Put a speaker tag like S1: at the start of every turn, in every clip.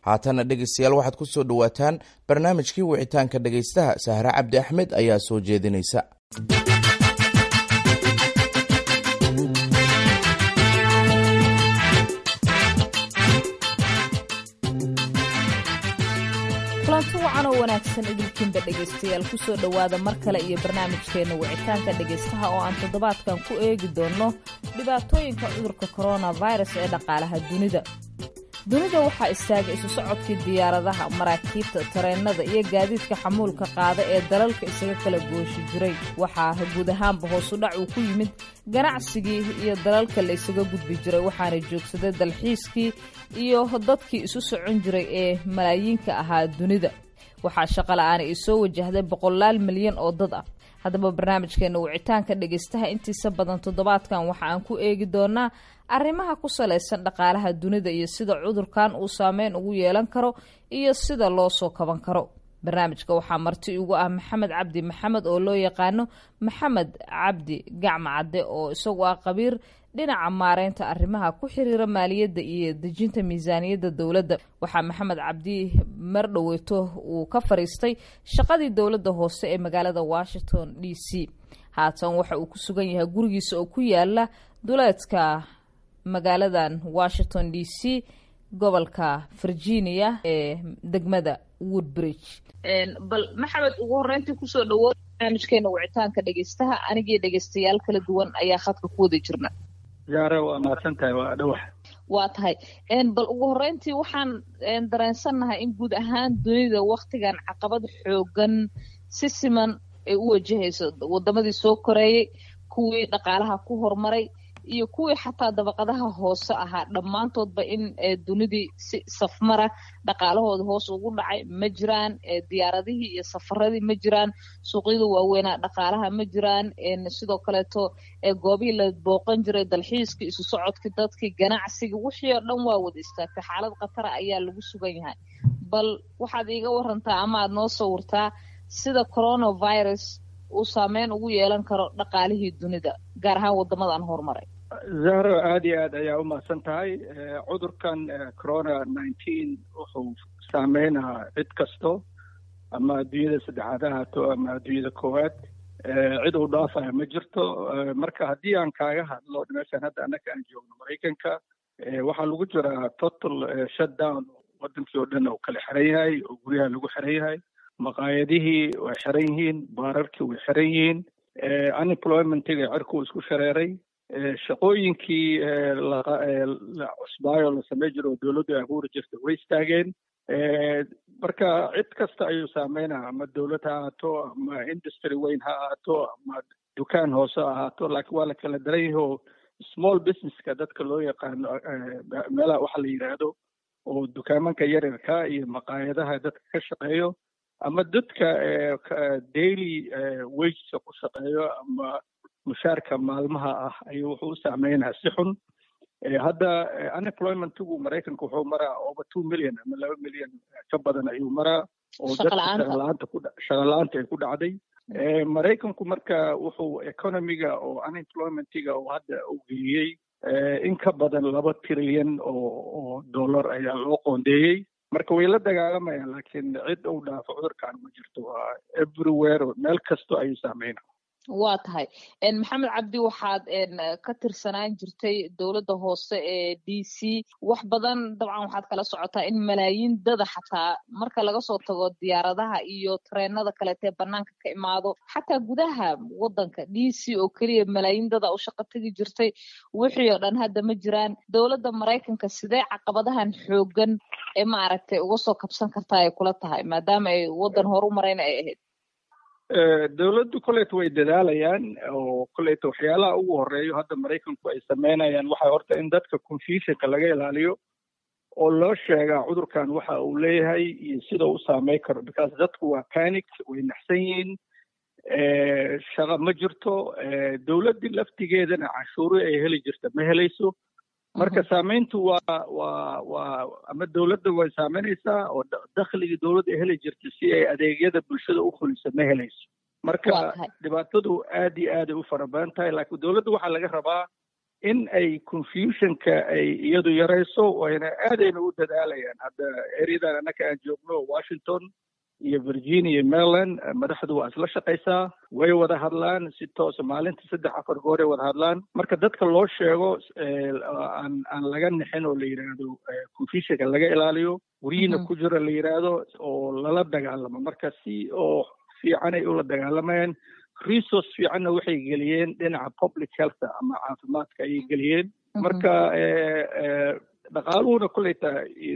S1: haatana dhegeystayaal waxaad ku soo dhowaataan barnaamijkii wicitaanka dhegaystaha sahre cabdi axmed ayaa soo jeedinaysa
S2: kulanti wacan oo wanaagsan idinkiinba dhegaystayaal kusoo dhowaada mar kale iyo barnaamijkeenna wicitaanka dhegaystaha oo aan toddobaadkan ku eegi doonno dhibaatooyinka cudurka koronavirus ee dhaqaalaha dunida dunida waxaa istaagay isu socodkii diyaaradaha maraakiibta tareennada iyo gaadiidka xamuulka qaada ee dalalka isaga kala gooshi jiray waxaa guud ahaanba hoosudhac uu ku yimid ganacsigii iyo dalalka la isaga gudbi jiray waxaana joogsaday dalxiiskii iyo dadkii isu socon jiray ee malaayiinka ahaa dunida waxaa shaqola'aani ay soo wajahday boqolaal milyan oo dad ah haddaba barnaamijkeena wicitaanka dhegaystaha intiisa badan toddobaadkan waxa aan ku eegi doonaa arrimaha ku salaysan dhaqaalaha dunida iyo sida cudurkan uu saameyn ugu yeelan karo iyo sida loo soo kaban karo barnaamijka waxaa marti ugu ah maxamed cabdi maxamed oo loo yaqaano maxamed cabdi gacma cadde oo isagu ah qabiir dhinaca maareynta arrimaha ku xiriira maaliyadda iyo dejinta miisaaniyadda dowladda waxaa maxamed cabdi mardhoweyto uu ka fariistay shaqadii dowladda hoose ee magaalada washington d c haatan waxa uu ku sugan yahay gurigiisa oo ku yaala duleedka magaaladan washington d c gobolka virginia ee degmada woodbridge bal maxamed ugu horeyntii kusoo dhawood barnaamijkeena wicitaanka dhegeystaha anigii dhegeystayaal kala duwan ayaa khadka ku wada jirna
S3: yaare waa mahadsan tahay waa dhawax
S2: waa tahay bal ugu horeyntii waxaan dareensannahay in guud ahaan dunida waktigan caqabad xoogan si siman ay u wajahayso wadamadii soo koreeyey kuwii dhaqaalaha ku horumaray iyo kuwii xataa dabaqadaha hoose ahaa dhammaantoodba in dunidii si safmara dhaqaalahooda hoos ugu dhacay ma jiraan diyaaradihii iyo safaradii ma jiraan suuqyada waaweynaa dhaqaalaha ma jiraan sidoo kaleeto goobihii la booqan jiray dalxiiskii isu socodkii dadkii ganacsigii wixii oo dhan waa wada istaagtay xaalad khatara ayaa lagu sugan yahay bal waxaad iiga warantaa ama aad noo sawirtaa sida coronavirus uu saameyn ugu yeelan karo dhaqaalihii dunida gaar ahaan wadamadan horumaray
S3: zahro aada iyo aad ayaa umahadsan tahay cudurkan corona nineteen wuxuu saameynaa cid kasto ama adduunyada saddexaad ha haato ama adduunyada koowaad cid uu dhaafaya ma jirto marka haddii aan kaaga hadlo meeshaan hadda annaka aan joogno maraykanka waxaa lagu jiraa total shutdown wadankii oo dhan uu kala xiran yahay oo guryaha lagu xiran yahay maqaayadihii way xiran yihiin baararkii way xiran yihiin unemploymentiga cirkuu isku shareeray shaqooyinkii cusbaayo la samey jiro oo dowladdu ay abuuri jirta way istaageen marka cid kasta ayuu saameynaa ama dowlad ha ahaato ama industry weyn ha ahaato ama dukaan hoose ha ahaato laakiin waa la kala daran yahi oo small businesska dadka loo yaqaano meelaha waxa la yidhaahdo oo dukaamanka yaryarka iyo maqaayadaha dadka ka shaqeeyo ama dadka daily wagesa ku shaqeeyo ama mushaarka maalmaha ah ayuu wuxuu u saameynaa si xun hadda unemploymentigu maraykanka wuxuu maraa over two million ama laba milyan ka badan ayuu maraa oo dadka shaqalaanta ku shaqala-aanta ay ku dhacday maraykanku marka wuxuu economiga oo unemploymentiga oo hadda u geeyey in ka badan laba trilyan oo oo dollar ayaa loo qoondeeyey marka way la dagaalamayaan laakiin cid uu dhaafo cudurkan ma jirto waa everywhere meel kasto ayuu saameyna
S2: waa tahay maxamed cabdi waxaad ka tirsanaan jirtay dowladda hoose ee d c wax badan dabcan waxaad kala socotaa in malaayiin dada xataa marka laga soo tago diyaaradaha iyo tareenada kaleetee banaanka ka imaado xataa gudaha wadanka d c oo keliya malaayiin dada u shaqo tegi jirtay wixii oo dhan hadda ma jiraan dowladda maraykanka sidee caqabadahan xoogan ee maaragtay uga soo kabsan kartaa ay kula tahay maadaama ay wadan horu marayna ay ahayd
S3: dowladdu koleyta way dadaalayaan oo koleyta waxyaalaha ugu horeeyo hadda maraykanku ay sameynayaan waxaa horta in dadka confusionka laga ilaaliyo oo loo sheegaa cudurkan waxa uu leeyahay iyo sida u saameyn karo because dadku waa panic way naxsan yihiin shaqa ma jirto dowladdii laftigeedana canshuuri ay heli jirta ma helayso marka saameyntu waa waa waa ama dowladda way saameynaysaa oo dakhligii dowladda ay heli jirta si ay adeegyada bulshada u fuliso ma helayso marka dhibaatadu aad iyo aaday u fara badan tahay laakiin dowladda waxaa laga rabaa in ay confusionka ay iyadu yarayso wayna aadayna u dadaalayaan hadda ereyadan annaka aan joogno washington iyo virginia iyo maryland madaxdu waa isla shaqaysaa way wada hadlaan si toosa maalinta saddex afar gooray wada hadlaan marka dadka loo sheego aan aan laga nixin oo la yidhaahdo confusionka laga ilaaliyo guryihiina ku jiro la yidhaahdo oo lala dagaalamo marka si oo fiican ay ula dagaalamayaan resource fiicanna waxay geliyeen dhinaca public health ama caafimaadka ayay geliyeen marka dhaqaaluhuna kuleyta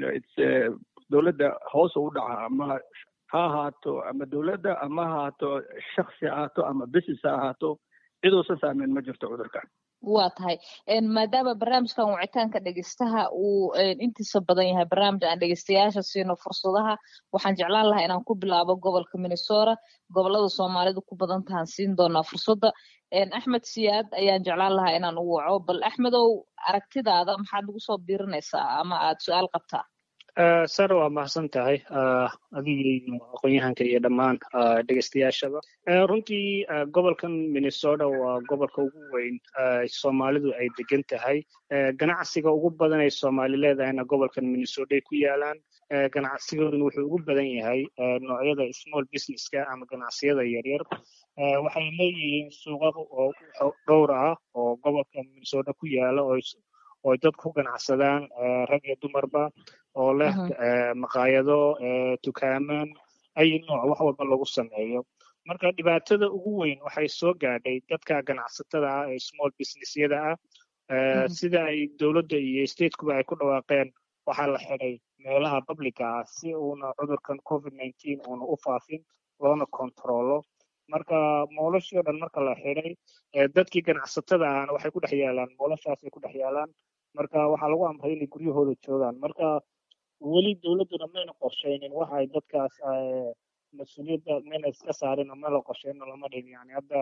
S3: dowladda hoos u dhaca ama ha ahaato ama dowladda ama ha ahaato shaksi ha ahaato ama business ha ahaato ciduusan saameyn ma jirto cudurkan
S2: waa tahay maadaama barnaamijkan wicitaanka dhegeystaha uu intiisa badan yahay barnaamij aan dhegeystayaasha siino fursadaha waxaan jeclaan lahaa inaan ku bilaabo gobolka minnesota gobolada soomaalidu ku badan tahan siin doonaa fursadda axmed siyaad ayaan jeclaan lahaa inaan u waco bal axmedow aragtidaada maxaad nagu soo biirinaysaa ama aad su-aal qabtaa
S4: sare waa mahadsan tahay adiga iyo aqoon-yahanka iyo dhammaan dhegeystayaashaba runtii gobolkan minnesota waa gobolka ugu weyn soomaalidu ay degan tahay ganacsiga ugu badan ay soomaali leedahayna gobolkan minnesota ay ku yaalaan ganacsigooduna wuxuu ugu badan yahay noocyada small businesska ama ganacsiyada yaryar waxay leeyihiin suuqada oo dhowr ah oo gobolka minnesota ku yaala oo oo dad ku ganacsadaan rag iyo dumarba oo leh maqaayado tukaaman ay nooc wax walba lagu sameeyo marka dhibaatada ugu weyn waxay soo gaadhay dadka ganacsatada ah ee small businessyada ah sida ay dowladda iyo statekuba ay ku dhawaaqeen waxaa la xidhay meelaha publica ah si uuna cudurkan covid nineteen uuna u faafin loona kontrolo marka moolashii o dhan marka la xidhay dadkii ganacsatada ahna waxay ku dhex yaalaan moolashaasay ku dhex yaalaan marka waxaa lagu amray inay guryahooda joogaan marka weli dowladduna mayna qorshaynin waxa ay dadkaas mas-uuliyadda mayna iska saarin oo mayna qorshaynin lama dhigin yani hadda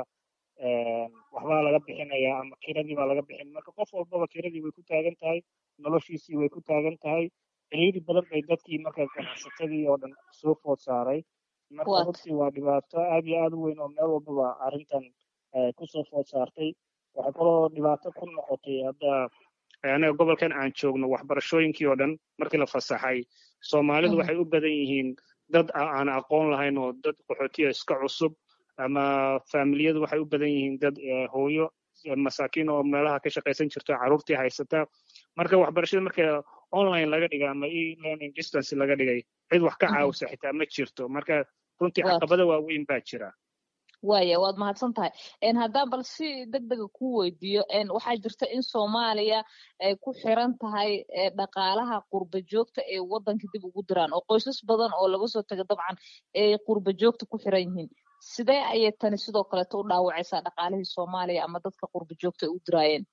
S4: waxbaa laga bixinayaa ama kiradii baa laga bixin marka qof walbaba kiradii way ku taagan tahay noloshiisii way ku taagan tahay ciriiri badan bay dadkii marka ganacsatadii oo dhan soo food saaray marka runtii waa dhibaato aad iyo aad u weyn oo meel walbaba arrintan kusoo food saartay waxay kaloo dhibaato ku noqotay hadda anaga gobolkan aan joogno waxbarashooyinkii oo dhan markii la fasaxay soomaalidu waxay u badan yihiin dad aan aqoon lahayn oo dad qaxootiya iska cusub ama faamiliyadu waxay u badan yihiin dad hooyo masaakiin oo meelaha ka shaqaysan jirto carruurtii haysata marka waxbarashada marka online laga dhigay ama e learning distance laga dhigay cid wax ka caawisa xitaa ma jirto marka runtii caqabada waaweyn baa jira
S2: waaya waad mahadsan tahay haddaan bal si deg dega ku weydiiyo waxaa jirta in soomaaliya ay ku xiran tahay dhaqaalaha qurba joogta ee waddanka dib ugu diraan oo qoysas badan oo laga soo taga dabcan ay qurba joogta ku xiran yihiin sidee ayay tani sidoo kaleeto u dhaawacaysaa dhaqaalihii soomaaliya ama dadka qurba joogta ay u diraayeen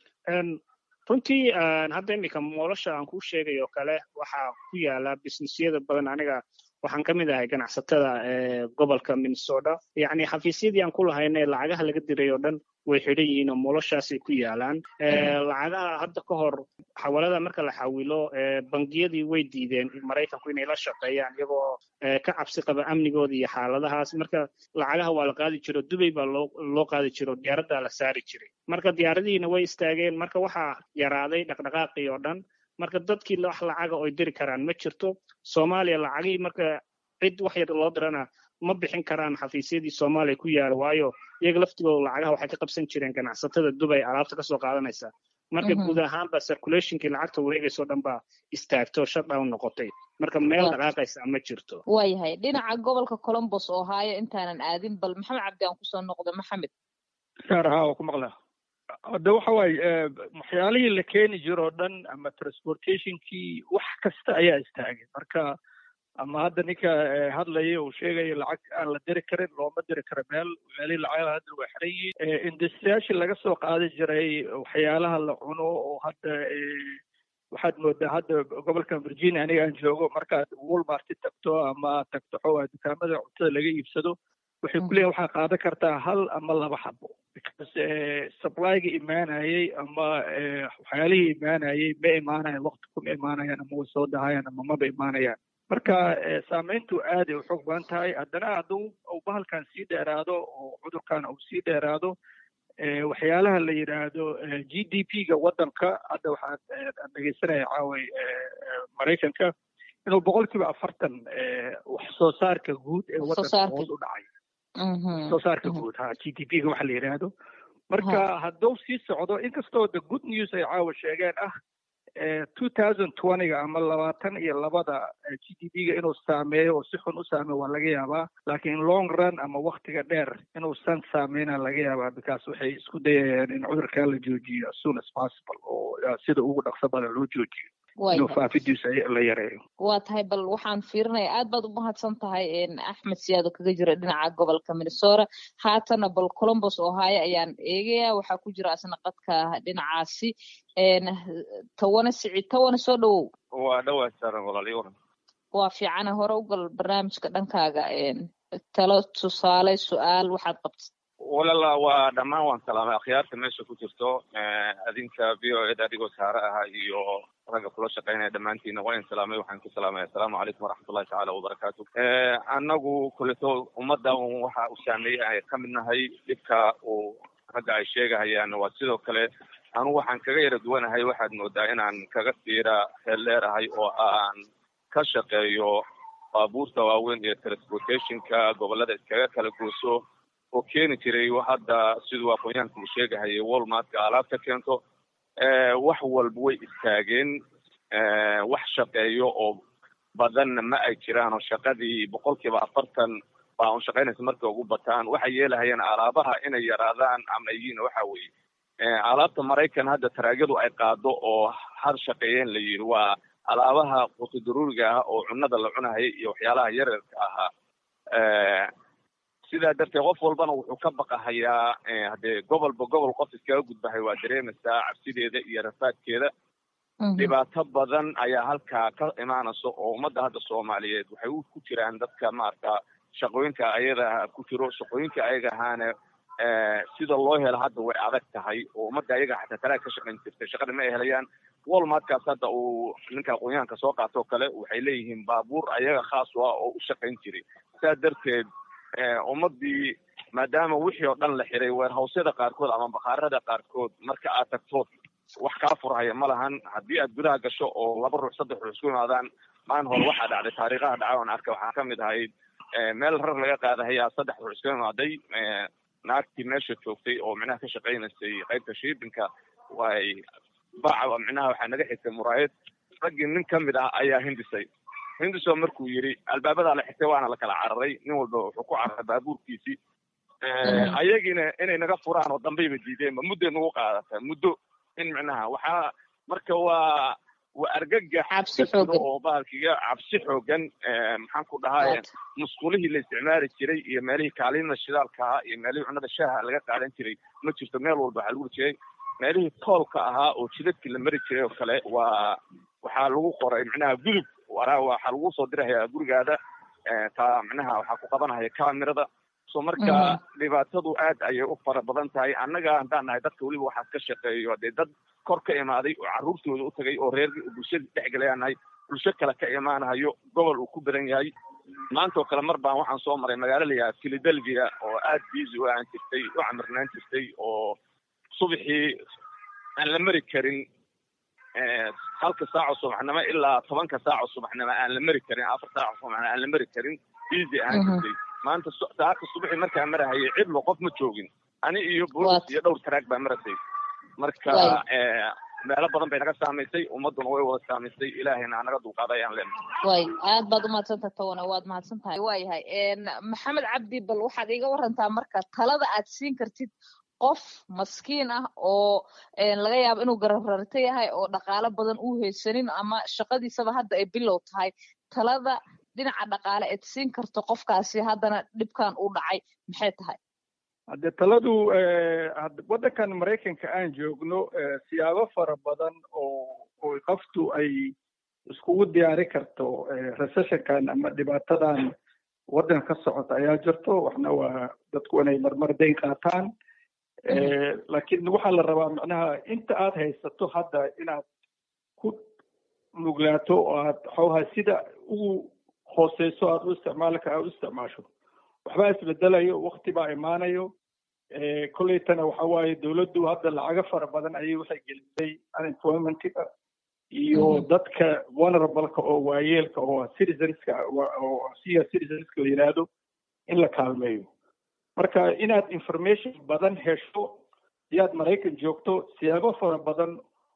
S4: runtii hadda iminka moolasha aan kuu sheegay oo kale waxaa ku yaala businessyada badan aniga waxaan ka mid ahay ganacsatada gobolka minnesota yacni xafiisyadii aan ku lahayna lacagaha laga diray oo dhan way xidhan yihiin oo moloshaasay ku yaalaan lacagaha hadda ka hor xawalada marka la xawilo bangiyadii way diideen maraykanku inay la shaqeeyaan iyagoo ka cabsi qaba amnigooda iyo xaaladahaas marka lacagaha waa la qaadi jiro dubay baa loo loo qaadi jiro diyaaraddaa la saari jiray marka diyaaradihiina way istaageen marka waxaa yaraaday dhaqdhaqaaqii oo dhan marka dadkii wax lacaga oy diri karaan ma jirto soomaaliya lacagihii marka cid wax yar loo dirana ma bixin karaan xafiisyadii soomaaliya ku yaala waayo iyaga laftigooda lacagaha waxay ka qabsan jireen ganacsatada dubay alaabta kasoo qaadanaysa marka guud ahaanba circulationkii lacagta wareegayso dhan baa istaagto shutdown noqotay marka meel dhaqaaqaysa ma jirto
S2: waayahay dhinaca gobolka colombos oo haayo intaanan aadin bal maxamed cabdi aan kusoo noqdo maxamed
S3: saar haa waa ku maqlaa hadda waxa waaye waxyaalihii la keeni jiro o dhan ama transportationkii wax kasta ayaa istaagay marka ama hadda ninka hadlaya uu sheegaya lacag aan la diri karin looma diri karo meel meelihii lacagaha hadda waa xiran yihiin industriyaashii laga soo qaadi jiray waxyaalaha la cuno oo hadda waxaad moodaa hadda gobolkan virginia aniga aan joogo markaad walmarti tagto ama tagto xoogaa dukaamada cuntada laga iibsado waxay ku leeyihin waxaa qaadan kartaa hal ama laba xabo because supplyga imaanayay ama waxyaalihii imaanayay ma imaanayan waqti kuma imaanayaan ama way soo dahayaan ama maba imaanayaan marka saameyntu aad ay u xoog badan tahay haddana hadduu uu bahalkan sii dheeraado oo cudurkan uu sii dheeraado waxyaalaha la yidhaahdo g d p ga waddanka hadda waxaan dhegeysanaya caaway maraykanka inuu boqol kiiba afartan wax soo saarka guud ee waddanka hoos u dhacay soo saarka guud ha g d p ga waxa la yidhaahdo marka hadduu sii socdo inkastoo the good news ay caawa sheegeen ah two thousand twentyga ama labaatan iyo labada g d p ga inuu saameeyo oo si xun u saameeyo waa laga yaabaa laakiin long run ama waktiga dheer inuusan saameyna laga yaabaa because waxay isku dayayaan in cudurkaa la joojiyo as soon as possible oo sida ugu dhaqso badan loo joojiyo inuu faafidiisa la yareeyo
S2: waa tahay bal waxaan fiirinaya aad baad u mahadsan tahay axmed siyaado kaga jira dhinaca gobolka minnesota haatana bal colombos ohio ayaan eegaya waxaa ku jira asna qadka dhinacaasi tawane sicid tawane soo dhawow
S5: waa dhawaa saaran walaaliyo waran
S2: waa fiicana hore u gal barnaamijka dhankaaga talo tusaale su-aal waxaad qabtid
S5: walala waa dhammaan waan salaamay akhyaarta meesha ku jirto adinka v o ed adigoo saare ahaa iyo ragga kula shaqeynaya dhammaantiina waa in salaamay waxaan ku salaamaya assalaamu calaykum waraxmatullahi tacaala wabarakaatu annagu kuleto ummadda waxa uu saameeyey ay ka mid nahay dhibka uu ragga ay sheegahayaan waa sidoo kale anugu waxaan kaga yara duwanahay waxaad moodaa inaan kaga siira heel dheerahay oo aan ka shaqeeyo baabuurta waaweyn iyo transportationka gobollada iskaga kala gooso oo keeni jiray hadda siduu aqoonyahanka uu sheegahayay walmartka alaab ka keento wax walba way istaageen wax shaqeeyo oo badanna ma ay jiraan oo shaqadii boqol kiiba afartan baa un shaqaynaysa markay ugu bataan waxay yeelahayaan alaabaha inay yaraadaan ama yihiin waxa weeye alaabta maraykan hadda taraagyadu ay qaado oo har shaqeeyeen la yidhi waa alaabaha qutudaruuriga ah oo cunada la cunahaya iyo waxyaalaha yaryarka ahaa sidaa darteed qof walbana wuxuu ka baqahayaa haddee gobolba gobol qof iskaga gudbahay waa dareemaysaa cabsideeda iyo rafaadkeeda dhibaato badan ayaa halkaa ka imaanaysa oo ummadda hadda soomaaliyeed waxay ku jiraan dadka maarata shaqooyinka ayada ku jiro shaqooyinka ayaga ahaana sida loo helo hadda way adag tahay oo ummadda ayaga xataa talaa ka shaqayn jirtay shaqada ma ay helayaan walmartkaas hadda uu ninka aqoonyahanka soo qaato o kale waxay leeyihiin baabuur ayaga khaas u ah oo u shaqayn jiray saa darteed ummadii maadaama wixii oo dhan la xiray weerhawsyada qaarkood ama bakhaarada qaarkood marka aad tagtood wax kaa furhaya ma lahan haddii aad gudaha gasho oo laba ruux saddex ruux isku imaadaan maalin hore waxaa dhacday taariikhaha dhaca oon arka waxaa kamid ahayd meel rar laga qaadahayaa saddex ruux isku imaaday naagtii meesha joogtay oo micnaha ka shaqaynaysay qaybta shiibinka way baca micnaha waxaa naga xigtay muraayad raggii nin kamid ah ayaa hindisay hindiso markuu yidhi albaabadaa la xigtay waana la kala cararay nin walba wuxuu ku cararay baabuurkiisii ayagiina inay naga furaan oo dambayba diideenba mudday nagu qaadata muddo in micnaha waxaa marka waa waa argagax oo bahalkiga cabsi xoogan maxaan ku dhahaa musqulihii la isticmaali jiray iyo meelihii kaalimada shidaalka ahaa iyo meelihii cunada shaaha laga qaadan jiray ma jirto meel walba waxaa lagu jiray meelihii toolka ahaa oo jidadkii la mari jiray oo kale waa waxaa lagu qoray micnaha gudub waraa waxaa lagu soo dirahaya gurigaada taa micnaha waxaa ku qabanahaya camerada so marka dhibaatadu aad ayay u fara badan tahay annaga haddaan nahay dadka weliba waxaas ka shaqeeyo dee dad kor ka imaaday oo carruurtooda u tagay oo reer bulshadii dhexgelayaan nahay bulsho kale ka imaanahayo gobol uu ku badan yahay maanta oo kale mar baan waxaan soo maray magaalo layahaa philadelphia oo aad busy u aan jirtay u camirnaan jirtay oo subaxii aan la mari karin halka saaco subaxnimo ilaa tobanka saaco subaxnimo aan la mari karin afar saaco subaxnimo aan la mari karin busy aan jirtay maanta saaka subaxii markaa marahayay cidlo qof ma joogin ani iyo boolis iyo dhowr taraag baa marasay marka meelo badan bay naga saamaysay ummaduna way wada saamaysay ilaahayna anaga dulqaaday aan leenahay
S2: way aad baad umahadsantaha tawana waad mahadsan tahay waayahay maxamed cabdi bal waxaad iiga warantaa marka talada aad siin kartid qof maskiin ah oo laga yaabo inuu garabrarta yahay oo dhaqaalo badan uu haysanin ama shaqadiisaba hadda ay bilow tahay talada dhinaca dhaqaale eed siin karto qofkaasi haddana dhibkan uu dhacay maxay tahay
S3: hadde taladu waddankan maraykanka aan joogno siyaabo fara badan oo oo qoftu ay iskugu diyaari karto recessionkan ama dhibaatadan waddanka ka socota ayaa jirto waxna waa dadku inay marmar dayn qaataan laakiin waxaa la rabaa macnaha inta aad haysato hadda inaad ku nuglaato oo aad xoogaa sida ugu hooseyso aad u isticmaali kara aad u isticmaasho waxbaa isbedelayo wakti baa imaanayo kolleytana waxa waaye dowladdu hadda lacago fara badan ayay waxay gelisay unemploymentiga iyo dadka vulnerableka oo waayeelka oo citizenska oo siya citizenska la yidhaahdo in la kaalmeeyo marka inaad information badan hesho siyaad maraykan joogto siyaabo fara badan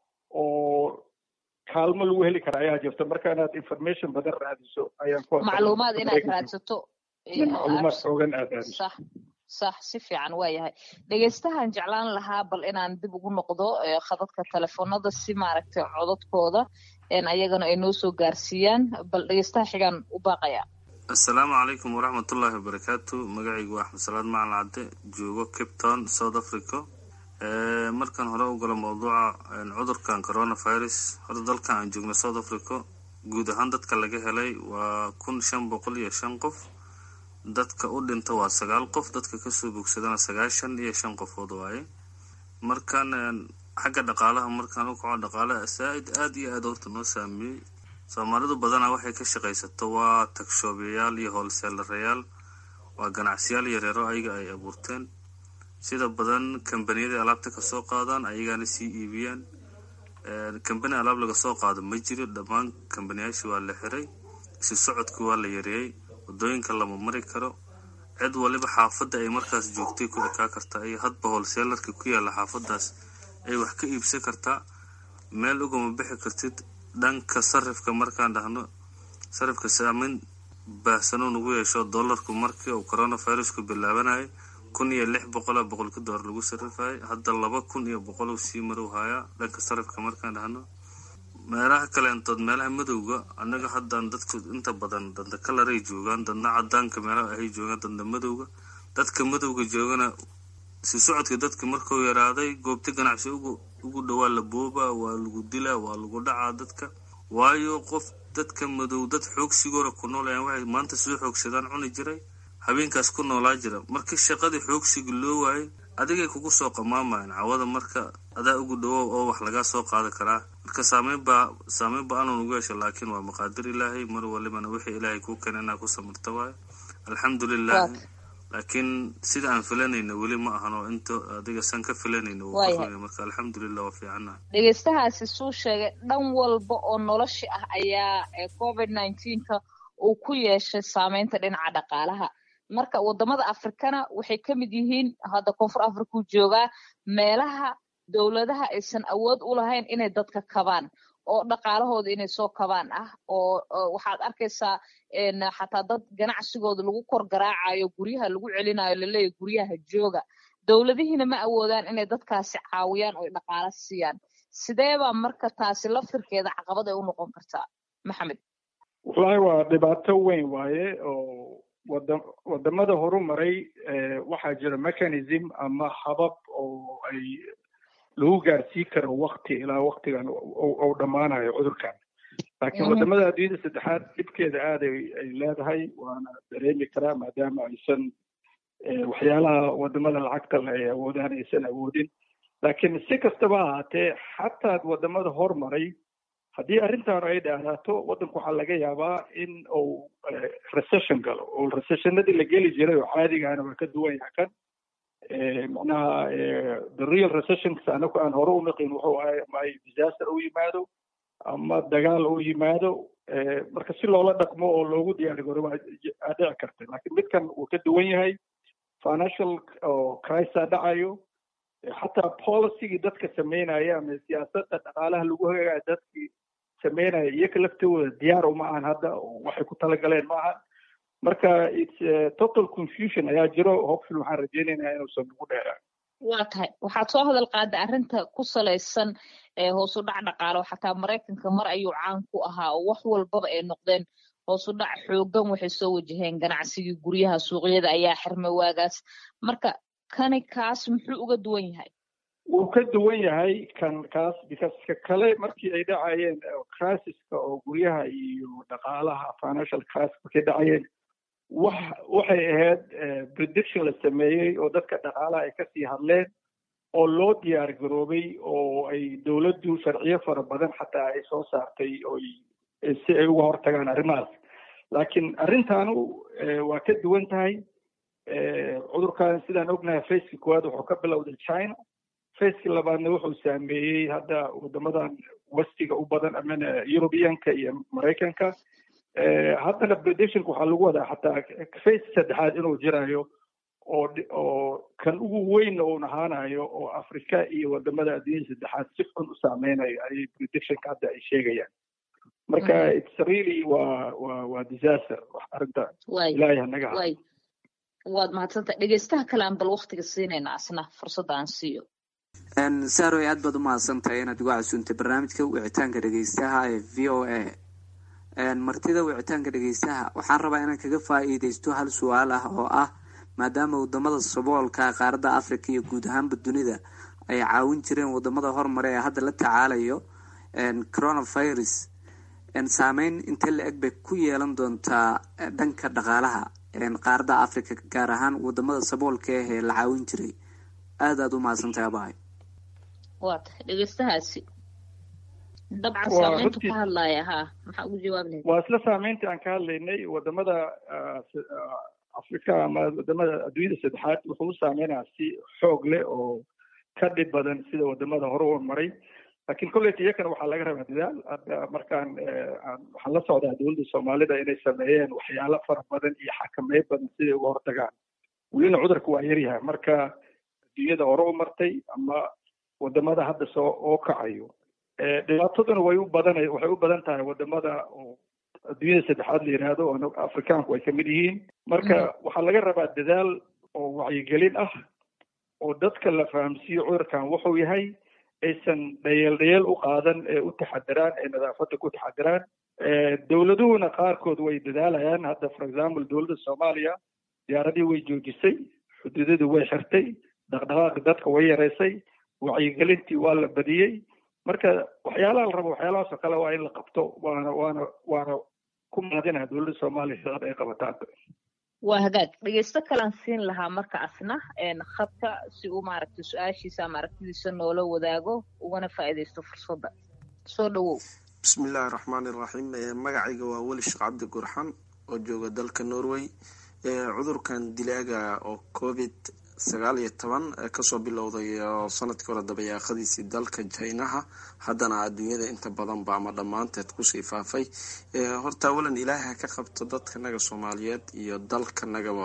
S3: oo kaalmo lagu heli kara ayaa jirta marka inaad information badan raadiso ayaan ku
S2: macluumaad inaad raadsato
S3: macluumaad xoogan aad raadiso
S2: sax sax si fiican waa yahay dhegeystahan jeclaan lahaa bal inaan dib ugu noqdo khadadka telefoonada si maaragtay codadkooda ayagana ay noo soo gaarsiiyaan bal dhegeystaha xigaan u baaqaya
S6: assalaamu calaykum waraxmatullaahi wabarakaatu magacaygu waa axmed salaad macalin cadde joogo cape town south africa markaan hore u galo mawduuca cudurkan coronavirus horta dalkan aan joogno south africa guud ahaan dadka laga helay waa kun shan boqol iyo shan qof dadka u dhinta waa sagaal qof dadka kasoo bogsadana sagaashan iyo shan qofood waaye markaan xagga dhaqaalaha markaan u kaco dhaqaalaha saa-id aada iyo aada horta noo saameeyey soomaalidu badanaa waxay ka shaqaysato waa tagshoobiyayaal iyo hoolseelarayaal waa ganacsiyaal yareero ayaga ay abuurteen sida badan kambaniyada alaabta kasoo qaadaan ayagaana sii iibiyaan kambani alaab laga soo qaado ma jiro dhammaan kambaniyaashii waa la xiray isu socodkii waa la yareeyey wadooyinka lama mari karo cid waliba xaafadda ay markaas joogtay ku ekaa kartaa iyo hadba hoolseelarka ku yaalla xaafadaas ay wax ka iibsan kartaa meel ugama bixi kartid dhanka sarifka markaan dhahno sarifka saameyn baahsanuu nagu yeesho dollarku markii uu coronavirusku bilaabanayay kun iyo lix boqola boqolka doolar lagu sarifayay hadda laba kun iyo boqol uu sii marow hayaa dhanka sarifka markaan dhahno meelaha kaleentood meelaha madowga annaga haddaan dadku inta badan danda kalaray joogaan dadna cadaanka meelaha ahay joogaan danda madowga dadka madowga joogana si socodka dadka markuu yaraaday goobta ganacsi ugu ugu dhowaa la boobaa waa lagu dilaa waa lagu dhacaa dadka waayo qof dadka madow dad xoogsigoora ku noolayaan waxay maanta soo xoogsadaan cuni jiray habeenkaas ku noolaa jira markii shaqadii xoogsiga loo waayay adigay kugu soo qamaamayaan cawada marka adaa ugu dhawow oo wax lagaa soo qaadi karaa marka saameyn baa saameyn ba-aanu nagu yeesha laakiin waa maqaadir ilaahay mar walibana wixii ilaahay kuu keena inaa ku samirta waayo alxamdulilahi laakiin sida aan filanayna weli ma ahan oo inta adiga san ka filanayna marka alxamdulilah waa fiicana
S2: dhegeystahaasi suu sheegay dhan walba oo nolosha ah ayaa covid nineteenka uu ku yeeshay saameynta dhinaca dhaqaalaha marka wadamada afrikana waxay ka mid yihiin hadda koonfur africau joogaa meelaha dowladaha aysan awood u lahayn inay dadka kabaan oo dhaqaalahooda inay soo kabaan ah oo waxaad arkaysaa xataa dad ganacsigooda lagu kor garaacayo guryaha lagu celinayo laleeyahy guryaha jooga dowladihiina ma awoodaan inay dadkaasi caawiyaan oo dhaqaalo siiyaan sideebaa marka taasi laftirkeeda caqabad ay u noqon kartaa maxamed
S3: wallahi waa dhibaato weyn waaye oo wada wadamada horumaray waxaa jira mechanism ama habab oo ay lagu gaarsii karo wakti ilaa waktigan ou dhammaanayo cudurkan laakiin wadamada adduunyada saddexaad dhibkeeda aad ay leedahay waana dareemi karaa maadaama aysan waxyaalaha wadamada lacagta le ay awoodaan aysan awoodin laakiin si kastaba ahaatee xataa wadamada hormaray haddii arrintan ay dhaaraato waddanku waxaa laga yaabaa in uu recession galo oo recessionadii la geli jiray oo caadigahana waa ka duwan yaha kan macnaha the real recessions anaku aan hore u naqin wuxuu ahay ama ay disaster u yimaado ama dagaal u yimaado marka si loola dhaqmo oo loogu diyaari garo waa dhici karta laakiin midkan wuu ka duwan yahay financial crisa dhacayo xataa policygii dadka sameynaya ama siyaasadda dhaqaalaha lagu hagaayo dadkii sameynaya iyoka laftooda diyaar uma ahan hadda waxay ku talagaleen ma ahan marka its total confusion ayaa jiro hopeful waxaan rajeynaynaa inuusan nagu dheeraan
S2: waa tahay waxaad soo hadal qaada arrinta ku salaysan hoos u dhac dhaqaalo xataa maraykanka mar ayuu caan ku ahaa oo wax walbaba ay noqdeen hoos u dhac xoogan waxay soo wajaheen ganacsigii guryaha suuqyada ayaa xirmay waagaas marka kani kaas muxuu uga duwan yahay
S3: wuu ka duwan yahay kan kaas because ka kale markii ay dhacayeen crisiska oo guryaha iyo dhaqaalaha financial crisis markay dhacayeen wax waxay ahayd prediction la sameeyey oo dadka dhaqaalaha ay kasii hadleen oo loo diyaar garoobay oo ay dowladdu sharciyo fara badan xataa ay soo saartay oo si ay uga hortagaan arrimahaas laakiin arrintanu waa ka duwan tahay cudurkan sidaan ognahay faceki koowaad wuxuu ka bilowday china faceki labaadna wuxuu saameeyey hadda wadamadan westiga u badan amana europeanka iyo maraykanka haddana predictionka waxaa lagu wadaa xataa face saddexaad inuu jirayo oo oo kan ugu weynna uun ahaanayo oo africa iyo wadamada adduunyada saddexaad si xun u saameynayo ayay predictionka hadda ay sheegayaan marka it's really waa waa waa disaster wax arrinta ilaahay hanaga ha
S2: waad mahadsanta dhegeystaha kale aan bal waktiga siinayna asna fursadda aan siiyo
S7: saaroy aad baad u mahadsantahay inaad igu casuuntay barnaamijka wicitaanka dhegeystaha ee v o a martida wicitaanka dhegeystaha waxaan rabaa inaan kaga faa-iideysto hal su-aal ah oo ah maadaama wadamada saboolka qaaradda africa iyo guud ahaanba dunida ay caawin jireen wadamada horumare ee hadda la tacaalayo coronavirus saameyn intee la eg bay ku yeelan doontaa dhanka dhaqaalaha qaaradda africa gaar ahaan wadamada saboolka ah ee la caawin jiray aada aada u mahadsantahay abahay
S2: waa tahay dhegeystahaasi dabcan saameyntu ka hadlaaya ha maxaa ugu jawaab lahayd
S3: waa isla saameyntii aan ka hadlaynay wadamada africa ama wadamada adduunyada saddexaad wuxuu u saameynaya si xoog leh oo ka dhib badan sida wadamada hore u maray laakiin kolleyta iyakana waxaa laga rabaa dadaal hadda markaan waxaan la socdaa dowladda soomaalida inay sameeyeen waxyaalo fara badan iyo xakameyn badan siday uga hortagaan welina cudurka waa yaryahay marka adduunyada hore u martay ama wadamada hadda soo oo kacayo dhibaataduna way u badan waxay u badan tahay wadamada oo adduunyada saddexaad la yidhaahdo oo afrikaanku ay kamid yihiin marka waxaa laga rabaa dadaal oo wacyigelin ah oo dadka la fahamsiiyo cudurkan wuxuu yahay aysan dhayeel dhayeel u qaadan ee u taxadiraan ee nadaafadda ku taxadiraan dowladuhuna qaarkood way dadaalayaan hadda for example dowladda soomaaliya diyaaradii way joojisay xuduudadii way xirtay dhaqdhaqaaqi dadka way yareysay wacyigelintii waa la badiyey marka waxyaalaha la rabo waxyaalahaas oo kale waa in la qabto waana waana waana ku mahadinaha dowladda soomaaliya shaqada ay qabataan
S2: waa hagaag dhegeysto kalaan siin lahaa marka asna khadka si uu maaragtay su-aashiisa ama aragtidiisa noola wadaago ugana faa'iidaysto fursadda soo dhawow
S8: bismillahi raxmaani iraxiim magacayga waa weli sheekh cabdi gurxan oo jooga dalka norway cudurkan dilaaga oo covid sagaal iyo toban kasoo bilowday sanadkii hore dabayaaqadiisii dalka jinaha haddana adduunyada inta badanba ama dhammaanteed kusii faafay horta awalan ilaahay ha ka qabto dadkanaga soomaaliyeed iyo dalkanagaba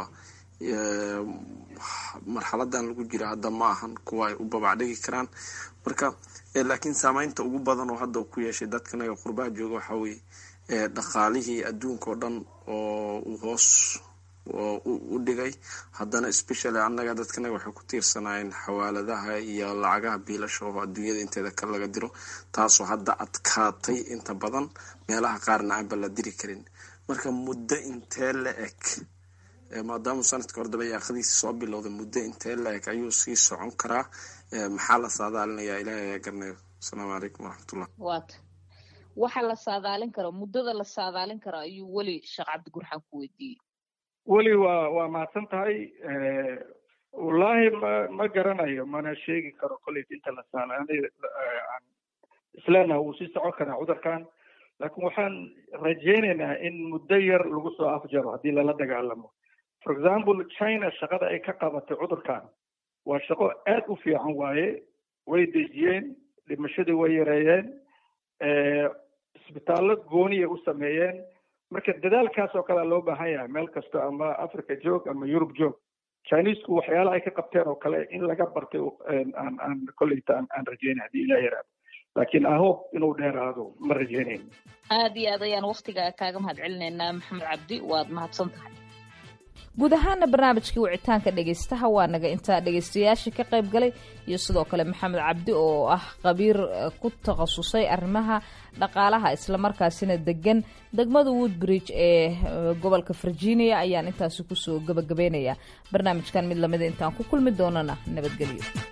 S8: marxaladan lagu jira hadda ma ahan kuwa ay u babacdhigi karaan marka laakiin saameynta ugu badan oo hadda ku yeeshay dadkanaga qurbaha jooga waxaa weye dhaqaalihii adduunka oo dhan oo uu hoos u dhigay haddana specially annaga dadkanaga waxay ku tiirsanaayeen xawaaladaha iyo lacagaha biilasha oo adduunyada inteeda ka laga diro taasoo hadda adkaatay inta badan meelaha qaarna aanba la diri karin marka muddo intee la eg maadaama sanadka hore dabayaaqadiisi soo bilowday muddo intee la eg ayuu sii socon karaa maxaa la saadaalinayaa ilaahay ayaa garanayo asalaamu calaykum waraxmatullah
S2: waata waxa la saadaalin karo muddada la saadaalin karo ayuu weli sheekh cabdi gurxan ku weydiiyey
S3: weli waa waa mahadsan tahay wallaahi ma ma garanayo mana sheegi karo kolleyt inta la saalaanay isleenaha wuu sii socon karaa cudurkan laakiin waxaan rajaynaynaa in muddo yar lagu soo afjaro haddii lala dagaalamo for example china shaqada ay ka qabatay cudurkan waa shaqo aad u fiican waaye way dejiyeen dhimashadii way yareeyeen isbitaallo gooniyay u sameeyeen marka dadaalkaas oo kalea loo baahan yahay meel kasta ama africa joog ama yurub joog chinesku waxyaala ay ka qabteen oo kale in laga bartay aan aan kolleyta aan aan rajeynay haddii ilah yaraado laakiin ahob inuu dheeraado ma rajeynayn
S2: aada iyo aad ayaan waktigaa kaaga mahad celinaynaa maxamed cabdi waad mahadsan tahay guud ahaana barnaamijkii wicitaanka dhegaystaha waa naga intaa dhegaystayaasha ka qayb galay iyo sidoo kale maxamed cabdi oo ah khabiir ku takhasusay arrimaha dhaqaalaha islamarkaasina degan degmada woodbridge ee gobolka virginia ayaan intaasi kusoo gabagabaynayaa barnaamijkan mid lamida intaan ku kulmi doonana nabadgelyo